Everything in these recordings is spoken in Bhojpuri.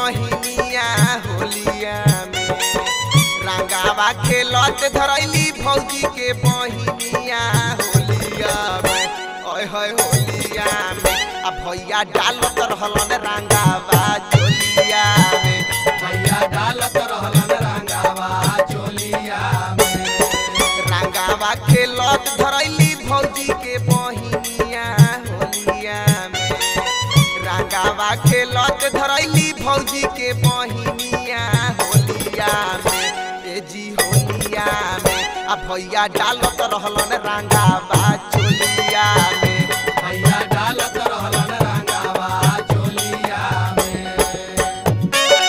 बहिनिया होलिया में रंगावा खेलत धरैली भौजी के बहिनिया होलिया में ओए होए होलिया में आ भैया डालत रहलन रंगावा चोलिया में भैया डालत रहलन रंगावा चोलिया में रंगावा खेलत धरैली भौजी के बहिनिया होलिया में रंगावा खेलत धरैली भौजी के बहिनिया होलिया में ए जी होलिया में आ भैया डालत रहलन रंगावा चोलिया में भैया डालत रहलन रंगावा चोलिया में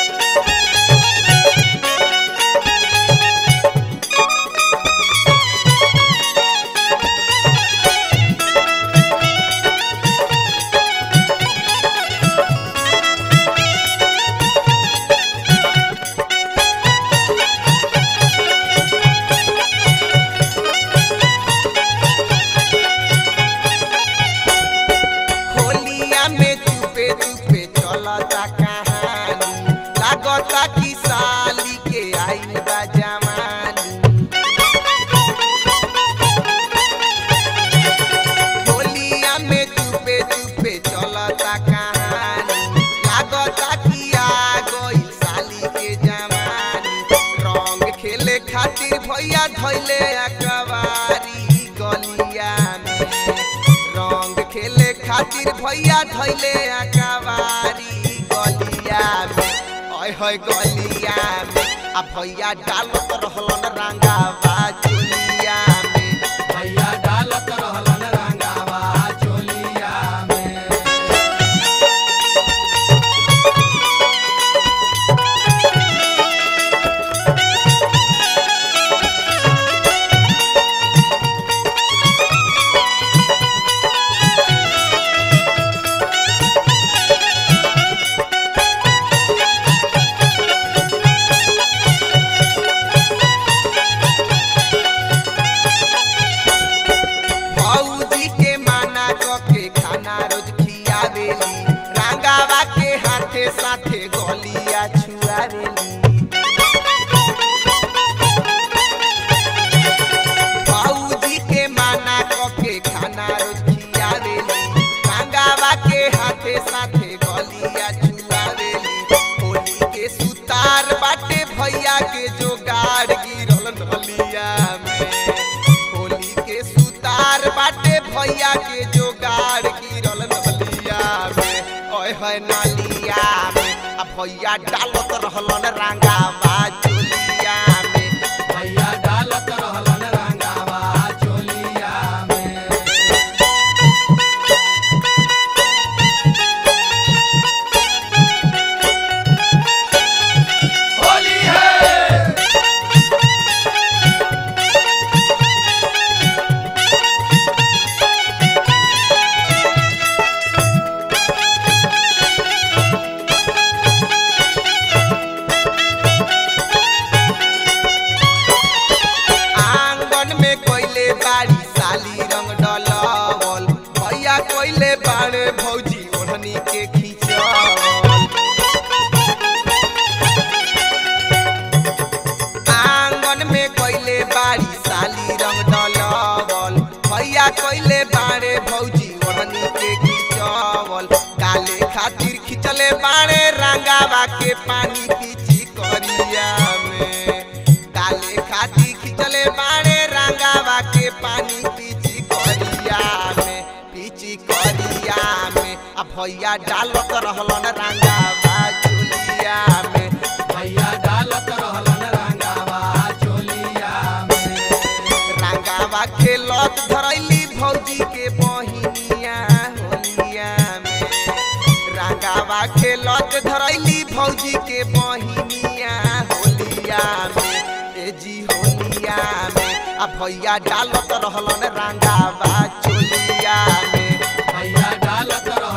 होलिया में चुपे चुपे चलता कहानी लागता कि साली के आइल बा जवानी होलिया में चुपे चुपे चलता कहानी लागता कि आ गई साली के जवानी रंग खेले खातिर भैया धैले अकबारी गलिया में रंग खेले खातिर भैया धैले अकबारी गलिया में ओए होए गलिया में आ भैया डालत रहलन रंगावा चोलिया में भैया डालत रहलन रंगावा चोलिया में भौजी के माना के खाना रोज खियावेली रंगावा के हाथे साथे गलिया छुआवेली भौजी के माना के खाना रोज खियावेली रंगावा के हाथे साथे गलिया छुआवेली होली के सुतार बाटे भैया के जोगाड़ गिरल नलिया में होली के सुतार बाटे भैया के जोगाड़ गिरल नलिया में ओए होए नलिया में आ भैया डालत रहलन रंगावा चोलिया में भैया डालत रहलन रंगावा चोलिया में होली है आंगन में कोइले बाड़ी साली रंग डलवल भैया कोइले बाड़े भौजी ओढ़नी के खींचवल आंगन में कोइले बाड़ी साली रंग डलवल भैया कोइले बाड़े भौजी ओढ़नी के खींचवल डाले खातिर खिंचले बाड़े रंगावा के पानी पीची करिया में डाले खातिर खिंचले बाड़े रंगावा के पानी पीची करिया में पीची करिया में आ भैया डालत रहलन रंगावा चुलिया में भैया डालत रहलन रंगावा चोलिया में रंगावा खेलत धरैली भौजी के बहिनिया होलिया में रंगावा खेलत धरैली भौजी के बहिनिया होलिया में ए जी होलिया में आ भैया डालत रहलन रंगावा चोलिया में भैया डालत रहलन